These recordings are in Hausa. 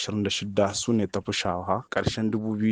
2026 su ne tafi shawa ƙarshen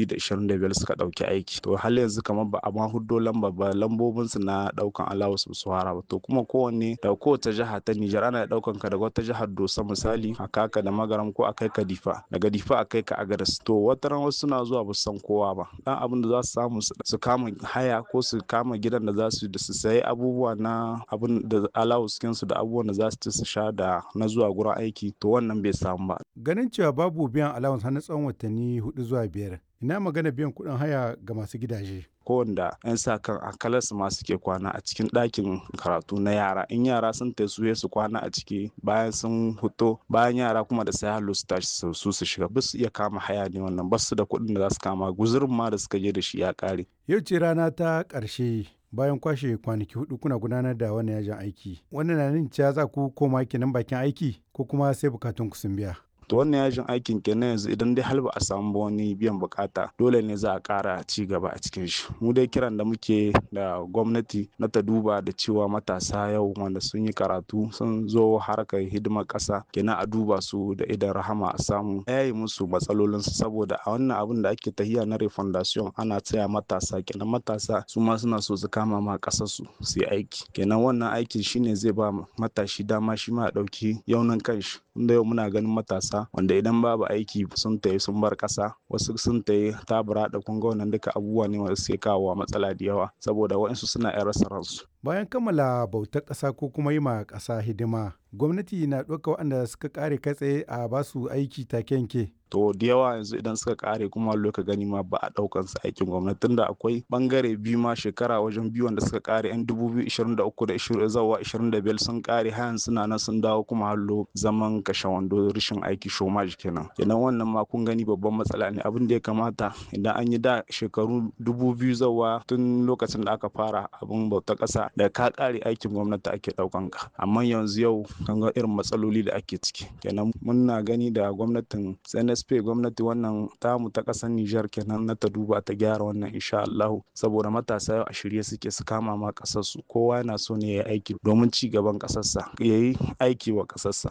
2025 suka ɗauki aiki to hal yanzu kamar ba a ma huddo lamba ba lambobin su na ɗaukan alawus su fara ba to kuma kowanne da kowace jiha ta Nijar ana ɗaukan ka daga wata jihar Dosa misali a kaka da magaram ko a kai ka Difa daga Difa a kai ka Agadas to wata ran wasu suna zuwa ba san kowa ba dan abin da za su samu su kama haya ko su kama gidan da za su da su sayi abubuwa na abin da alawus su da abubuwan da za su ci su sha da na zuwa gurin aiki to wannan bai samu ba ganin cewa babu biyan allowance har na tsawon watanni hudu zuwa biyar ina magana biyan kuɗin haya ga masu gidaje kowanda 'yan sa kan akalas masu ke kwana a cikin ɗakin karatu na yara in yara sun tasu su kwana a ciki bayan sun huto bayan yara kuma da sai halu su tashi su su shiga ba su iya kama haya ne wannan ba su da kuɗin da za su kama guzurin ma da suka je da shi ya ƙare. yau ce rana ta ƙarshe bayan kwashe kwanaki hudu kuna gudanar da wannan yajin aiki wannan na nuna cewa za ku koma kenan bakin aiki ko kuma sai bukatun ku sun biya to wannan yajin aikin kenan yanzu idan dai har ba a samu wani biyan bukata dole ne za a kara ci gaba a cikin shi mu dai kiran da muke da gwamnati na ta duba da cewa matasa yau wanda sun yi karatu sun zo harkar hidimar kasa kenan a duba su da idan rahama a samu yayi musu matsalolinsu saboda a wannan abin da ake tahiya na refundation ana tsaya matasa kenan matasa su ma suna so su kama ma kasar su su yi aiki kenan wannan aikin shine zai ba matashi dama shi ma ya dauki yaunin kanshi inda yau muna ganin matasa wanda idan babu aiki sun tayi sun bar kasa wasu sun tayi tabura da kunga wannan duka abubuwa ne wanda suke kawo matsala da yawa saboda waɗansu suna yan rasa ransu bayan kammala bautar ƙasa ko kuma yi ma ƙasa hidima gwamnati na ɗauka waɗanda suka ƙare kai tsaye a basu aiki take yanke to da yawa yanzu idan suka kare kuma loka gani ma ba a daukan su aikin gwamnati tunda akwai bangare biyu ma shekara wajen biyu wanda suka kare yan 2023 da 20 zawa 25 sun kare hayan suna nan sun dawo kuma hallo zaman kashe wando rashin aiki shomaj kenan kenan wannan ma kun gani babban matsala ne abin da ya kamata idan an yi da shekaru 2000 zawa tun lokacin da aka fara abin bauta kasa da ka kare aikin gwamnati ake daukan ka amma yanzu yau kan ga irin matsaloli da ake ciki kenan muna gani da gwamnatin SNS SP gwamnati wannan tamu ta ƙasar Nijar kenan na ta duba ta gyara wannan insha Allahu saboda matasa yau a shirye suke su kama ma ƙasar su kowa yana so ne ya aiki domin ci gaban ƙasarsa ya yi aiki wa ƙasarsa.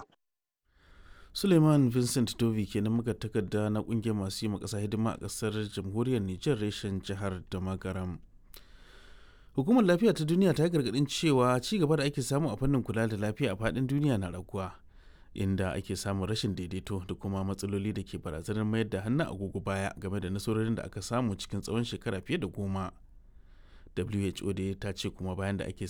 Suleiman Vincent Dovi kenan muka takarda na kungiyar masu yi ma ƙasa hidima a ƙasar jamhuriyar Nijar reshen jihar da magaram. Hukumar lafiya ta duniya ta yi gargaɗin cewa ci gaba da ake samu a fannin kula da lafiya a faɗin duniya na raguwa. inda ake samun rashin daidaito da kuma matsaloli da ke barazanar mayar da hannun agogo baya game da nasarorin da aka samu cikin tsawon shekara fiye da goma who da ta ce kuma bayan da ake